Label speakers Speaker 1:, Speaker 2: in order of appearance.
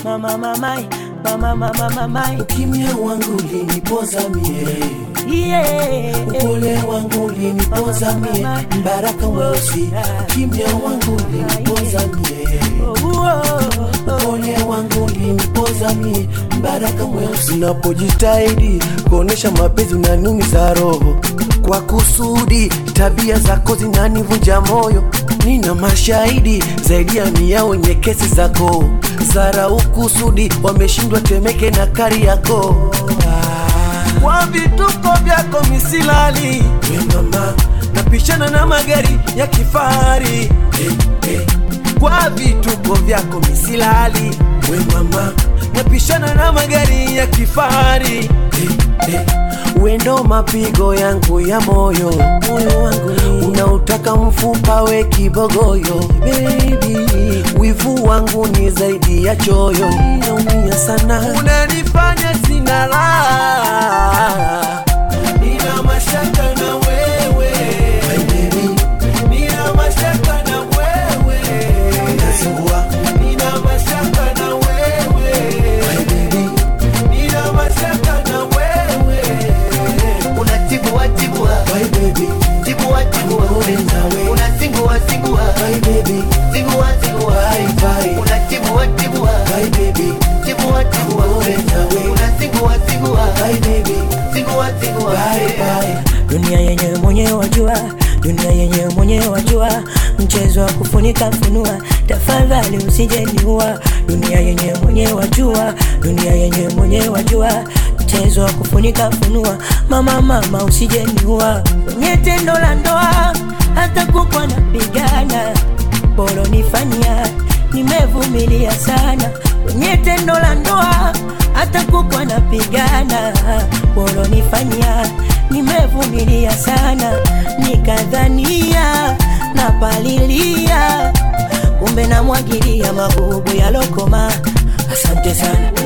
Speaker 1: mama mamai mama mama mamai
Speaker 2: Ukimya wangu ulinipoza mie,
Speaker 1: yeah.
Speaker 2: upole wangu ulinipoza mie, mbaraka mweusi. Ukimya wangu ulinipoza mie,
Speaker 1: Oh, oh, oh.
Speaker 2: upole wangu ulinipoza mie, mbaraka mweusi. Unapojitahidi kuonesha mapenzi unaniumiza roho kwa kusudi, tabia zako zinanivunja moyo. Nina mashahidi zaidi ya mia wenye kesi zako zara ukusudi, wameshindwa Temeke na Kariakoo kwa vituko vyako misilali. We mama, napishana na magari ya kifahari hey, hey. Kwa vituko vyako misilali. We mama, napishana na magari ya kifahari hey, hey. Wendo mapigo yangu ya moyo, moyo wangu ni unautaka mfupa we kibogoyo baby, wivu wangu ni zaidi ya choyo, naumia sana, unanifanya sina raha, nina mashaka na wewe baby, nina mashaka na wewe, nazingua, nina mashaka na wewe baby, nina mashaka na wewe
Speaker 3: unatibua tibua
Speaker 2: Bye baby,
Speaker 3: tibua tibua
Speaker 2: Pole nawe.
Speaker 3: unazingua zingua
Speaker 2: bye baby,
Speaker 3: zingua zingua
Speaker 2: bye bye,
Speaker 3: unatibua tibua
Speaker 2: bye baby,
Speaker 3: tibua tibua
Speaker 2: Pole nawe.
Speaker 3: unazingua zingua
Speaker 2: bye baby,
Speaker 3: zingua zingua
Speaker 2: bye bye.
Speaker 1: dunia yenye mwenyewe wajua dunia yenye mwenyewe wajua mchezo wa kufunika funua tafadhali usijeniua dunia yenye mwenyewe wajua dunia yenye mwenyewe wajua mchezo wa kufunika funua mama mama usijeniua kwenye tendo la ndoa hata kukwa napigana boro nifanyia nimevumilia sana kwenye tendo la ndoa hata kukwa napigana boro nifanyia nimevumilia sana nikadhania napalilia kumbe namwagilia magugu ya lokoma asante sana